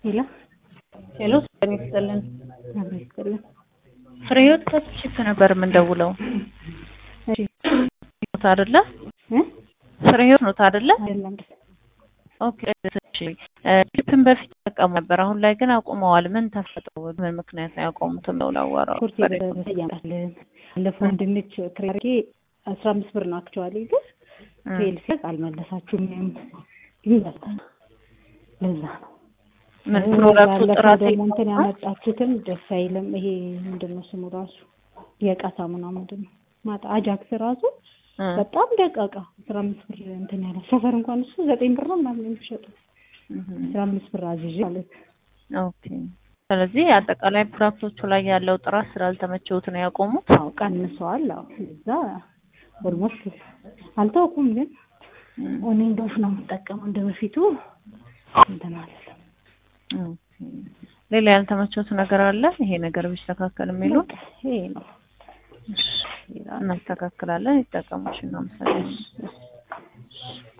ሄሎ ሄሎ ሰላም ይስጥልን። አብሮ ይስጥልን። ፍሬ ህይወት ከችፕ ነበር የምንደውለው። እሺ ኖት አይደለ? እ ፍሬ ህይወት ኖት አይደለ? አይደለም ኦኬ እሺ። ችፕን በፊት ተጠቀሙ ነበር፣ አሁን ላይ ግን አቁመዋል። ምን ተፈጠሩ? ምን ምክንያት ነው ያቆሙት? ነው ላወራው ኮርስ ያመጣልን ባለፈው ድንች ክሬ አስራ አምስት ብር ነው አክቹዋሊ ግን ፌል ሲል አልመለሳችሁም ይላል። ለዛ ነው ምን ፕሮዳክቱ ባለፈው ጥራት ደግሞ እንትን ያመጣችሁትም ደስ አይልም። ይሄ ምንድን ነው ስሙ ራሱ የእቃ ሳሙና ምንድን ነው ማታ አጃክስ ራሱ እ በጣም ደቃቃ አስራ አምስት ብር እንትን ያለ ሰፈር እንኳን እሱ ዘጠኝ ብር ነው ምናምን የሚሸጡ እህ አስራ አምስት ብር አዝዤ ማለት ኦኬ። ስለዚህ አጠቃላይ ፕሮዳክቶቹ ላይ ያለው ጥራት ስላልተመቸውት ነው ያቆሙት። አዎ ቀንሰዋል። አዎ እዛ ኦልሞስት አልታውኩም፣ ግን እኔ ዶፍ ነው የምጠቀመው እንደ በፊቱ እንትን አለለም። ኦኬ። ሌላ ያልተመቸውት ነገር አለ? ይሄ ነገር ቢስተካከል የሚሉ በቃ ይሄ ነው። እናስተካክላለን። ይጠቀሙሽ። እናመሰግናለን።